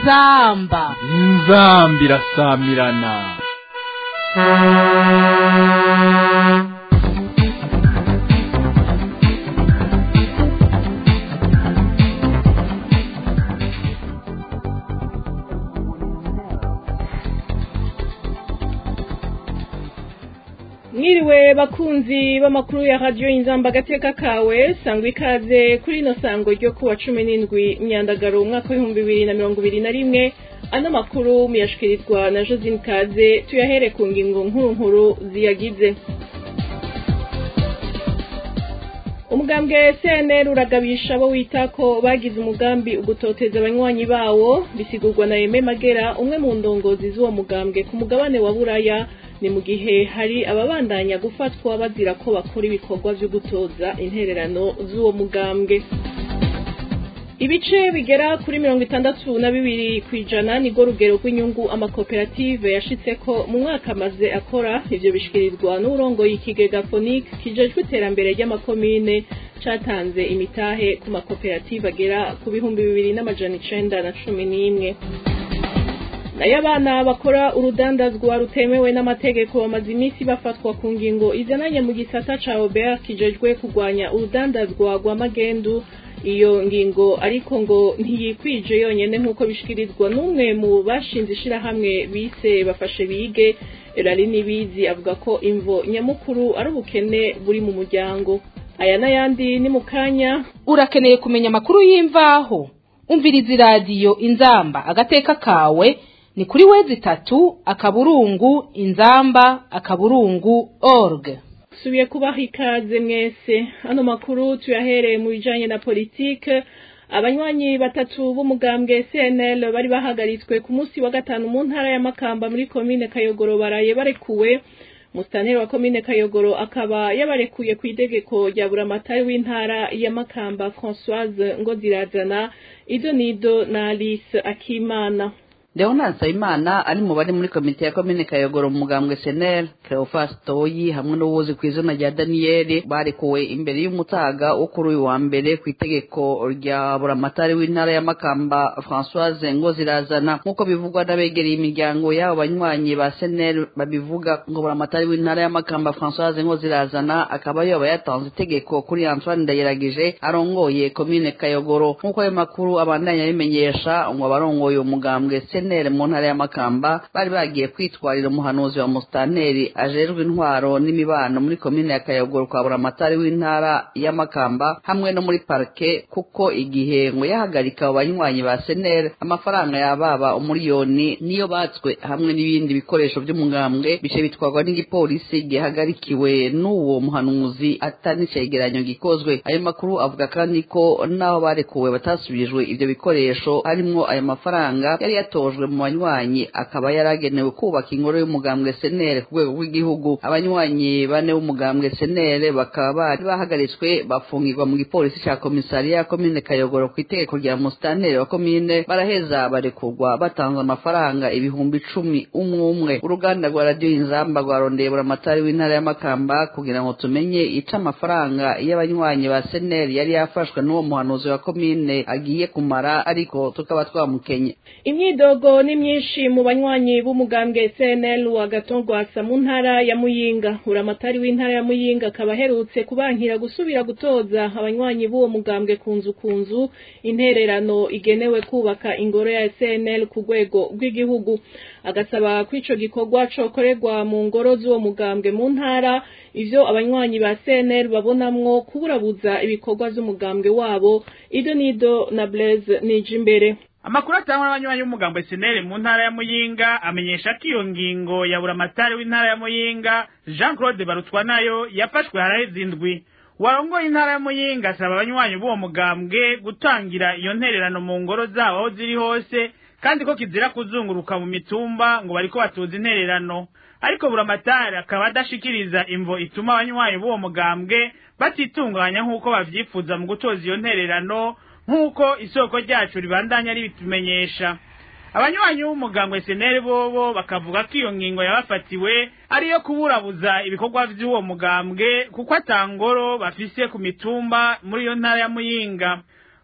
inzamba inzamba irasamirana mwiriwe bakunzi b'amakuru ya radiyo inzamba agateka kawe sangwa ikaze kuri ino sango ryo kuwa cumi n'indwi myandagaro umwaka w'ibihumbi bibiri na mirongo ibiri na rimwe ano makuru muyashikirizwa na josine kaze tuyahere ku ngingo nkuru nkuru ziyagize umugambwe cnr uragabisha abo wita ko bagize umugambi ugutoteza abanywanyi bawo bisigurwa na Aime magera umwe mu ndongozi z'uwo mugambwe ku mugabane wa buraya ni mu gihe hari ababandanya gufatwa bazira ko bakora ibikorwa byo gutoza intererano z'uwo mugambwe ibice bigera kuri mirongo itandatu na bibiri ku ijana nirwo rugero rw'inyungu amakoperative yashitse ko mu mwaka amaze akora ivyo bishikirizwa n'urongoye ikigega fonike kijejwe iterambere ry'amakomine catanze imitahe ku makoperative agera ku bihumbi bibiri n'amajana icenda na cumi n'imwe nayo abana bakora urudandazwa rutemewe n'amategeko bamaze iminsi bafatwa ku ngingo izananye mu gisata ca obert kijejwe kurwanya urudandazwa rwa magendu iyo ngingo ariko ngo ntiyikwije yonyene nk'uko bishikirizwa n'umwe mu bashinze ishirahamwe bise bafashe bige rari nibizi avuga ko imvo nyamukuru ari ubukene buri mu muryango aya n'ayandi ni mu kanya urakeneye kumenya amakuru y'imvaho umviriza iradiyo inzamba agateka kawe ni kuri wezi itatu akaburungu inzamba akaburungu org subiye kubaha ikaze mwese ano makuru tuyahereye mu bijanye na politike abanywanyi batatu b'umugambwe CNL bari bahagaritswe ku munsi wa gatanu mu ntara ya Makamba muri komine Kayogoro baraye barekuwe Mustaneri wa komine Kayogoro akaba yabarekuye ku idegeko rya buramatari w'intara ya Makamba Françoise Ngozirazana Ido Nido na Alice Akimana Leonard Nsabimana ari mu bari muri komite ya komine Kayogoro mu mugambwe Senel Cleophas Toyi hamwe n'uwuzi ku izina rya Daniel barekuwe imbere y'umutaga wo kuri uyu wa mbere ku itegeko rya buramatari w'intara ya Makamba Françoise Ngozirazana nk'uko bivugwa n'abegereye imiryango y'abo banywanyi ba Senel babivuga ngo buramatari w'intara ya Makamba Françoise Ngozirazana akaba yoba yatanze itegeko kuri Antoine Ndayiragije arongoye komine Kayogoro nk'uko ayo makuru abandanya bimenyesha ngo abarongoye umugambwe Senel senere mu ntara ya Makamba bari bagiye kwitwarira umuhanuzi wa mustaneri ajejwe intwaro n'imibano muri komine ya Kayogoro kwa buramatari w'intara ya Makamba hamwe no muri parke kuko igihe ngo yahagarika abo banywanyi ba senere amafaranga yababa umuriyoni niyo batswe hamwe n'ibindi bikoresho by'umugambwe bice bitwarwa n'igipolisi gihagarikiwe n'uwo muhanuzi atari icegeranyo gikozwe ayo makuru avuga kandi ko naho barekuwe batasubijwe ivyo bikoresho harimwo ayo mafaranga yari yatojwe mu banywanyi akaba yaragenewe kubaka ingoro y'umugambwe senere ku rwego rw'igihugu abanywanyi bane b'umugambwe senere bakaba bari bahagaritswe bafungirwa mu gipolisi ca komisariya ya komine kayogoro ku itegeko rya musitaneri wa komine baraheza barekurwa batanze amafaranga ibihumbi icumi umwe umwe uruganda rwa radiyo inzamba rwarondeye buramatari w'intara ya makamba kugira ngo tumenye ico amafaranga y'abanywanyi ba senere yari yafashwe n'uwo muhanuzi wa komine agiye kumara ariko tukaba twamukenye imyidogo ni myinshi mu banywanyi b'umugambwe CNL wa Gatongwasa mu ntara ya Muyinga uramatari w'intara ya Muyinga akaba aherutse kubankira gusubira gutoza abanywanyi b'uwo mugambwe kunzu kunzu intererano igenewe kubaka ingoro ya CNL ku rwego rw'igihugu agasaba ko ico gikorwa cokorerwa mu ngoro z'uwo mugambwe mu ntara ivyo abanywanyi ba CNL babonamwo kuburabuza ibikorwa vy'umugambwe wabo Ido Nido na Blaise Nijimbere amakuru atangwa n'abanywanyi b'umugambo senere mu ntara ya muyinga amenyesha ko iyo ngingo ya buramatari w'intara ya muyinga jean claude barutwa nayo yafashwe haraheze indwi warongoye intara ya muyinga asaba abanywanyi b'uwo mugambwe gutangira iyo ntererano mu ngoro zabo aho ziri hose kandi ko kizira kuzunguruka mu mitumba ngo bariko batuza intererano ariko buramatari akaba adashikiriza imvo ituma abanywanyi b'uwo mugambwe batitunganya nk'uko bavyifuza mu gutoza iyo ntererano nk'uko isoko ryacu ribandanya ribitumenyesha abanywanyi b'umugambwe seneri bobo bakavuga ko iyo ngingo yabafatiwe ariyo kuburabuza ibikorwa vy'uwo mugambwe kuko atangoro bafise ku mitumba muri iyo ntara ya muyinga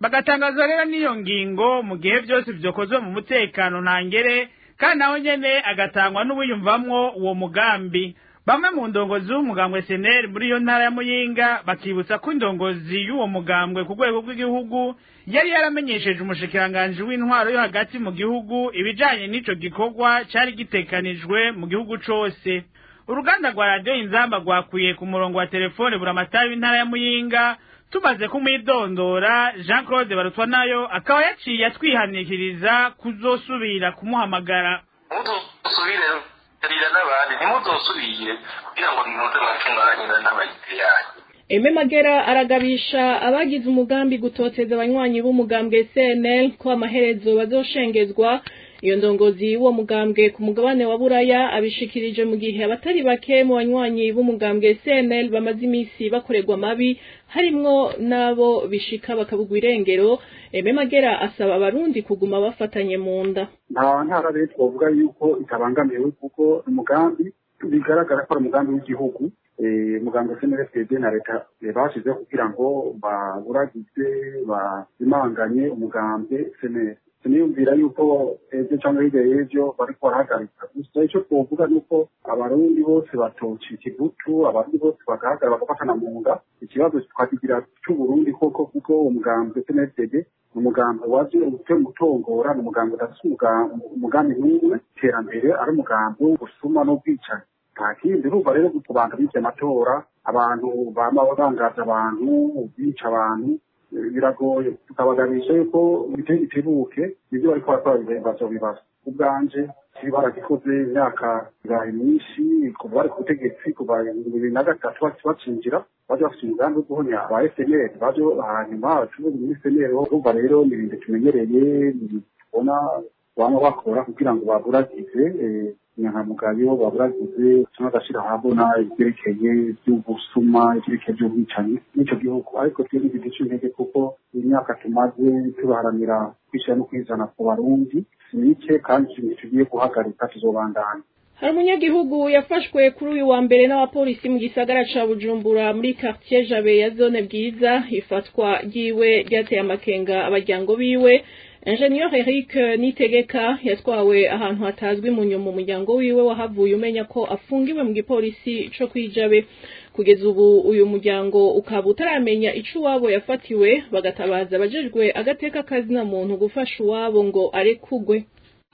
bagatangazwa rero n'iyo ngingo mu gihe byose byokozwe mu mutekano ntangere kandi nawe nyene agatangwa n'uwiyumvamwo uwo mugambi bamwe mu ndongozi b'umugambwe seneri muri iyo ntara ya muyinga bakibutsa ko indongozi y'uwo mugambwe ku rwego rw'igihugu yari yaramenyesheje umushikiranganji w'intwaro yo hagati mu gihugu ibijanye n'ico gikorwa cari gitekanijwe mu gihugu cose uruganda rwa radiyo inzamba rwakuye ku murongo wa telefone buramatari w'intara ya muyinga tumaze kumwidondora jean claude barutwa nayo akaba yaciye atwihanikiriza kuzosubira kumuhamagara mudusubire rira n'abandi ntimuzosubire kugira ngo ntuze mwacunganyira n'abayite yanyu Eme Magera aragabisha abagize umugambi gutoteza abanywanyi b'umugambwe CNL ko amaherezo bazoshengezwa iyo ndongozi y'uwo mugambwe ku mugabane wa Buraya abishikirije mu gihe abatari bake mu banywanyi b'umugambwe CNL bamaze imisi bakorerwa mabi harimwo nabo bishika bakabugwa irengero Eme Magera asaba abarundi kuguma bafatanye mu nda nta ntara rero twavuga yuko itabangamiwe kuko umugambi bigaragara ko ari umugambi w'igihugu umuganga cnfd na leta bashyizeho kugira ngo baburagize bazimanganye umugambwe cnf siniyumvira yuko ejo cyangwa hirya y'ejo bariko barahagarika gusa icyo twovuga ni uko abarundi bose batocika ibutu abarundi bose bagahagarara bagafatana mu nda ikibazo twakigira cy'uburundi koko kuko umugambwe cnfd ni umugambi waje utera umutongora ni umugambi udafite umugambi n'umwe iterambere ari umugambi w'ubusuma n'ubwicanyi nta kindi urumva rero kubanza bica amatora abantu bama bangaza abantu bica abantu biragoye tukabaganisha yuko bitebuke ibyo bariko barakora bazobibaza ubwanje kibi baragikoze imyaka ibaye myinshi kuva bari ku butegetsi kuva bibiri na gatatu bacinjira baje bafite umugambi wo guhonya aba FNL baje hanyuma abacuruzi muri FNL urumva rero ni ibintu tumenyereye tubona bama bakora kugira ngo baburagize inyangamugayo baburagize cyangwa agashira ahabona ibyerekeye by'ubusuma ibyerekeye by'ubwicanyi n'icyo gihugu ariko twebwe ntiduce intege kuko imyaka tumaze tubaharanira kwishyira no kwizana ku barundi si mike kandi ikintu tugiye guhagarika tuzobandanya hari umunyagihugu yafashwe kuri uyu wa mbere n'abapolisi mu gisagara ca bujumbura muri quartier jabe ya zone bwiza ifatwa ryiwe ryateye amakenga abaryango biwe Ingenieur Eric Nitegeka yatwawe ahantu hatazwi mu nyuma umuryango wiwe wahavuye umenya ko afungiwe mu gipolisi co kwijabe kugeza ubu uyu muryango ukaba utaramenya ico uwabo yafatiwe bagatabaza abajejwe agateka kazina muntu gufasha uwabo ngo arekugwe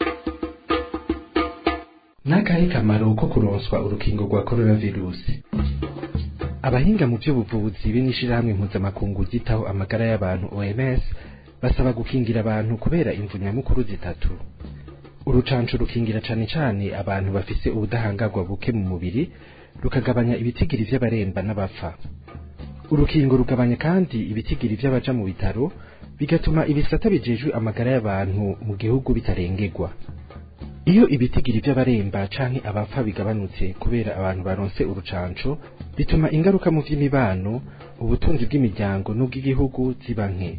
n'akahe kamaro ko kuronswa urukingo rwa coronavirusi abahinga mu by'ubuvuzi b'inishirahamwe mpuzamakungu ryitaho amagara y'abantu OMS basaba gukingira abantu kubera imvu nyamukuru zitatu urucanco rukingira cane cane abantu bafise ubudahangarwa buke mu mubiri rukagabanya ibitigiri vy'abaremba n'abapfa urukingo rugabanya kandi ibitigiri vy'abaja mu bitaro bigatuma ibisata bijejwe amagara y'abantu mu gihugu bitarengerwa iyo ibitigiri vy'abaremba canke abapfa bigabanutse kubera abantu baronse urucanco bituma ingaruka mu vy'imibano ubutunzi bw'imiryango n'ubw'igihugu ziba nke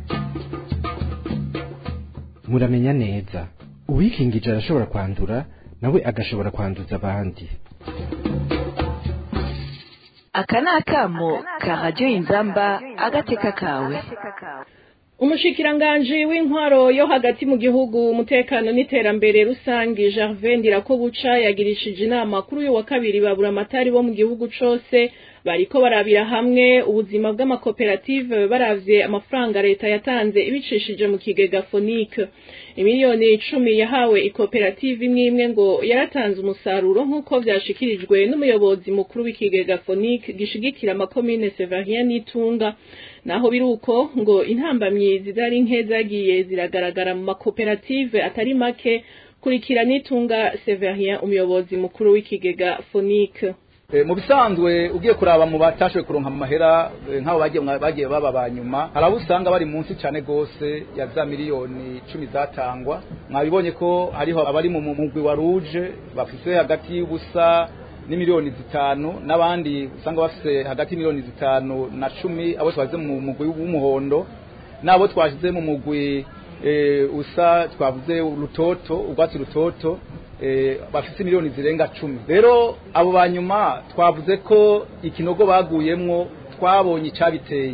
muramenya neza uwikingije arashobora kwandura nawe agashobora kwanduza abandi aka ni akamo ka radiyo inzamba agateka kawe umushikiranganji w'intwaro yo hagati mu gihugu umutekano n'iterambere rusange Gervais Ndirakobuca yagirishije inama kuri uyu wa kabiri babura amatari bo mu gihugu cose bariko barabira hamwe ubuzima bw'amakoperative baravye amafaranga leta yatanze ibicishije mu kigega Fonike imiliyoni icumi yahawe ikoperative imwe imwe ngo yaratanze umusaruro nk'uko vyashikirijwe n'umuyobozi mukuru w'ikigega Fonike gishigikira amakomine Severien n'itunga naho biruko ngo intambamyi zidari nke zagiye ziragaragara mu makoperative atari make kurikira n'itunga Severien umuyobozi mukuru w'ikigega Fonike mu bisanzwe ugiye kuraba mu batashoboye kuronka mu mahera nk'abo bagiye bagiye baba ba nyuma hari abo usanga bari munsi cyane gose ya za miliyoni cumi zatangwa mwabibonye ko hariho abari mu mugwi wa ruje bafise hagati y'ubusa n'imiliyoni zitanu n'abandi usanga bafise hagati y'imiliyoni zitanu na cumi abo twazize mu mugwi w'umuhondo n'abo twashyize mu mugwi usa twavuze urutoto urwatsi rutoto bafite miliyoni zirenga cumi rero abo banyuma twavuze ko ikinogo baguyemwo twabonye icyabiteye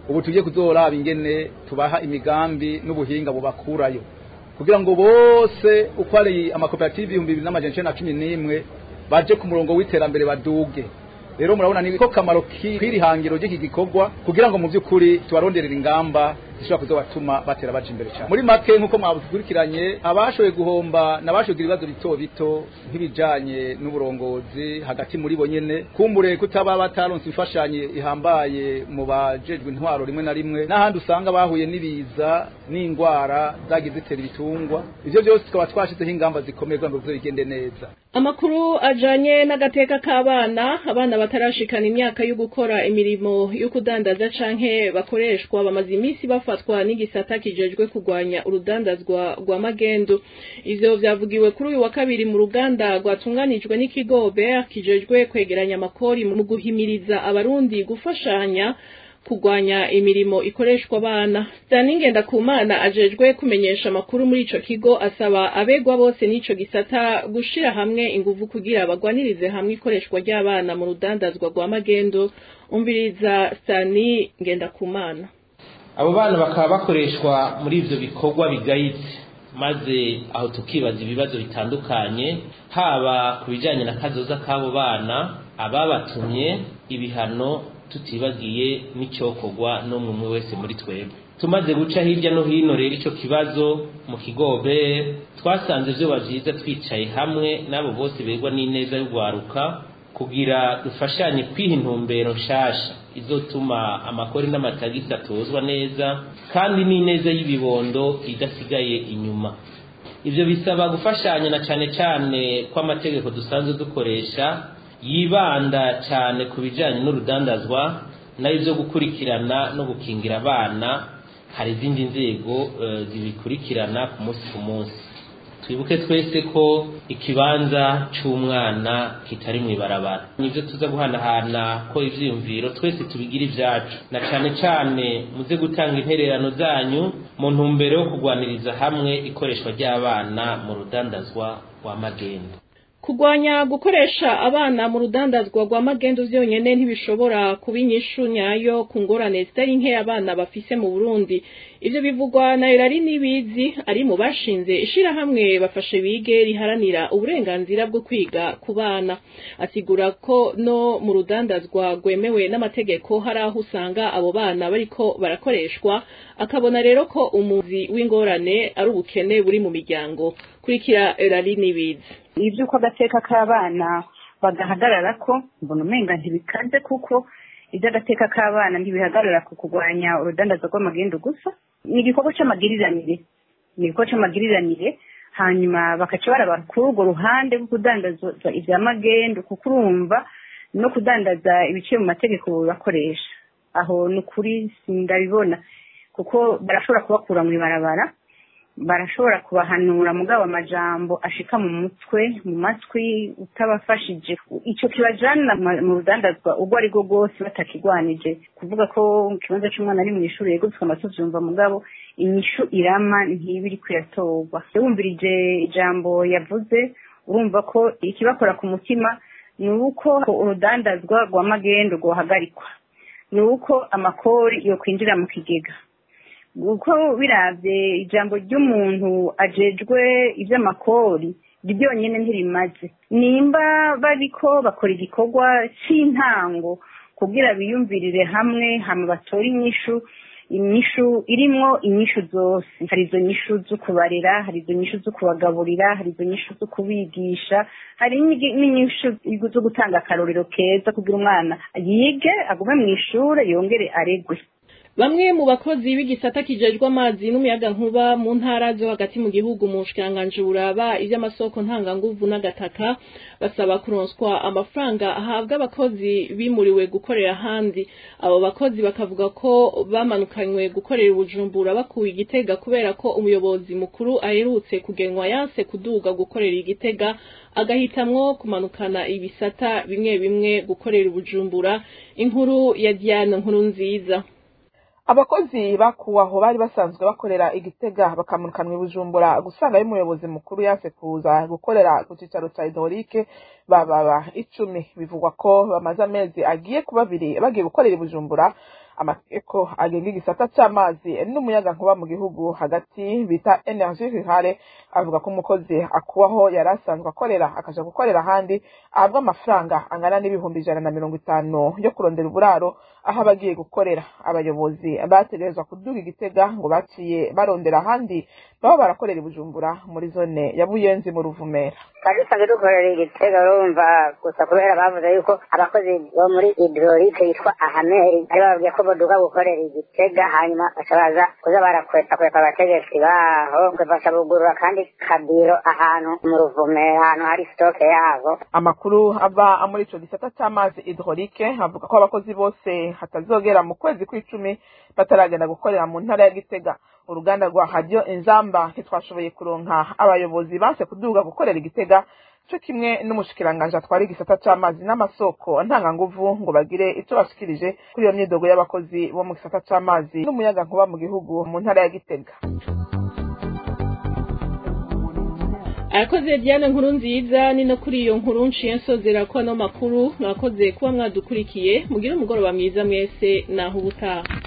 ubu tugiye kuzoraba ingene tubaha imigambi n'ubuhinga bubakurayo kugira ngo bose uko ari amakoperative ibihumbi bibiri n'amajana icenda na cumi n'imwe baje ku murongo w'iterambere baduge rero murabona ni ko kamaro k'iri hangiro ry'iki gikorwa kugira ngo mu by'ukuri tubaronderere ingamba zishobora kuzobatuma batera baje imbere cyane muri make nk'uko mwabikurikiranye abashoboye guhomba n'abashoboye kugira ibibazo bito bito nk'ibijanye n'uburongozi hagati muri bo nyene kumbure kutaba bataronse imfashanyo ihambaye mu bajejwe intwaro rimwe na rimwe n'ahandi usanga bahuye n'ibiza n'indwara zagiye zitera ibitungwa ivyo byose tukaba twashizeho ingamba zikomeye kugira ngo bizo bigende neza amakuru ajanye n'agateka k'abana abana batarashikana imyaka yo gukora imirimo yo kudandaza canke bakoreshwa bamaze iminsi bafatwa n'igisata kijejwe kurwanya urudandazwa rwa magendo ivyo vyavugiwe kuri uyu wa kabiri mu ruganda rwatunganijwe n'ikigo BER kijejwe kwegeranya amakori mu guhimiriza abarundi gufashanya kugwanya imirimo ikoreshwa abana Daningenda Kumana ajejwe kumenyesha amakuru muri ico kigo asaba abegwa bose n'ico gisata gushira hamwe inguvu kugira bagwanirize hamwe ikoreshwa ry'abana mu rudandazwa rwa magendo umviriza Stani Ngendakumana abo bana bakaba bakoreshwa muri ivyo bikorwa bigayitse maze aho tukibaza ibibazo bitandukanye haba ku bijanye na kazoza k'abo bana ababatumye ibihano tutibagiye n'icyokorwa n'umwe umwe wese muri twebwe tumaze guca hirya no hino rero icyo kibazo mu kigobe twasanze vyoba vyiza twicaye hamwe n'abo bose begwa n'ineza y'urwaruka kugira dufashanye kwiha intumbero nshasha izotuma amakori n'amatagisi atozwa neza kandi n'ineza y'ibibondo idasigaye inyuma ivyo bisaba gufashanya na cane cane kw'amategeko dusanzwe dukoresha yibanda cyane ku bijyanye n'urudandazwa nayo byo gukurikirana no gukingira abana hari izindi nzego zibikurikirana ku munsi ku munsi twibuke twese ko ikibanza cy'umwana kitari mu ibarabara nibyo tuza guhanahana ko ibyiyumviro twese tubigira ibyacu na cyane cyane muze gutanga intererano zanyu mu ntumbero yo kurwaniriza hamwe ikoreshwa ry'abana mu rudandazwa rwa magendo Kugwanya gukoresha abana mu rudandazwa rwa magendo vyonyene ntibishobora kuba inyishu nyayo ku ngorane zitari nke abana bafise mu Burundi. Ivyo bivugwa na Irari Nibizi ari mu bashinze ishirahamwe bafashe bige riharanira uburenganzira bwo kwiga ku bana. Asigura ko no mu rudandazwa rwemewe n'amategeko hari aho usanga abo bana bariko barakoreshwa, akabona rero ko umuzi w'ingorane ari ubukene buri mu miryango. Kurikira Irari Nibizi. iby'uko agateka k'abana bagahagarara ko mbona umenga ntibikaze kuko iby'agateka k'abana ntibihagarara ku kurwanya urudandazo rw'amagendu gusa ni igikorwa cy'amagiriranire ni igikorwa cy'amagiriranire hanyuma bakaca baraba kuri urwo ruhande rwo kudandaza ibya magendu kuko urumva no kudandaza ibiciye mu mategeko bakoresha aho ni ukuri ndabibona kuko barashobora kubakura mu ibarabara barashobora kubahanura mugabo amajambo ashika mu mutwe mu matwi utabafashije icyo kibajana mu rudandazwa ubwo ari bwo bwose batakigwanije kuvuga ko ikibanza cy'umwana ari mu ishuri yego tukaba tuvyumva mugabo inyishu irama ntiba iri kuyatorwa wumvirije ijambo yavuze urumva ko ikibakora ku mutima ni uko urudandazwa rwa magendo rwohagarikwa ni uko amakori yo kwinjira mu kigega uko biravye ijambo ry'umuntu ajejwe ivy'amakori ryonyene ntirimaze nimba bariko bakora igikorwa c'intango kugira biyumvirire hamwe hama batore inyishu inyishu irimwo inyishu zose hari izo nyishu zo kubarera hari izo nyishu zo kubagaburira hari izo nyishu zo kubigisha hari n'inyishu zo gutanga akarorero keza kugira umwana yige agume mu ishure yongere aregwe Bamwe mu bakozi b'igisata kijejwe amazi n'umuyaga nkuba mu ntara zo hagati mu gihugu mu bushikanganje buraba ivy'amasoko ntanganguvu n'agataka basaba kuronswa amafaranga ahabwa abakozi bimuriwe gukorera ahandi abo bakozi bakavuga ko bamanukanywe gukorera ubujumbura bakuwe igitega kubera ko umuyobozi mukuru aherutse kugenwa yanse kuduga gukorera igitega agahitamwo kumanukana ibisata bimwe bimwe gukorera ubujumbura inkuru ya Diane nkuru nziza abakozi bakuwe aho bari basanzwe bakorera igitega bakamukanwa ibujumbura gusanga y'umuyobozi mukuru yase kuza gukorera ku cicaro ca idorike bababa icumi bivugwa ko bamaze amezi agiye kuba abiri bagiye gukorera ibujumbura amategeko agenga igisata c'amazi n'umuyaga nkuba mu gihugu hagati bita energie rurale avuga ko umukozi akuwaho yari asanzwe akorera akaja gukorera ahandi ahabwa amafaranga angana n'ibihumbi ijana na mirongo itanu yo kurondera uburaro aho abagiye gukorera abayobozi bategerezwa kuduga igitega ngo baciye barondera ahandi baba barakorera i bujumbura muri zone ya buyenzi mu ruvumera twari dusanzwe dukorera igitega urumva gusa kubera bavuze yuko abakozi bo muri hidrolike yitwa ahameri bari bababwiye ko boduka gukorera igitega hanyuma baca baza kuza barakweta kweta abategetsi baho bafasha bugurura kandi kabiro ahantu mu ruvumera ahantu hari sitoke yabo amakuru ava muri ico gisata c'amazi hidrolike avuga ko abakozi bose hatazogera mu kwezi kw'icumi bataragenda gukorera mu ntara ya gitega uruganda rwa radio inzamba ntitwashoboye kuronka abayobozi banse kuduga gukorera igitega co kimwe n'umushikiranganje atwara igisata c'amazi n'amasoko ntanganguvu ngo bagire ico bashikirije kuri iyo myidogo y'abakozi bo mu gisata c'amazi n'umuyaga nkuba mu gihugu mu ntara ya gitega arakoze diane nkuru nziza ni no kuri iyo nkuru nshiye nsozera ko ano makuru mwakoze kuba mwadukurikiye mugire umugoroba mwiza mwese naho ubutaha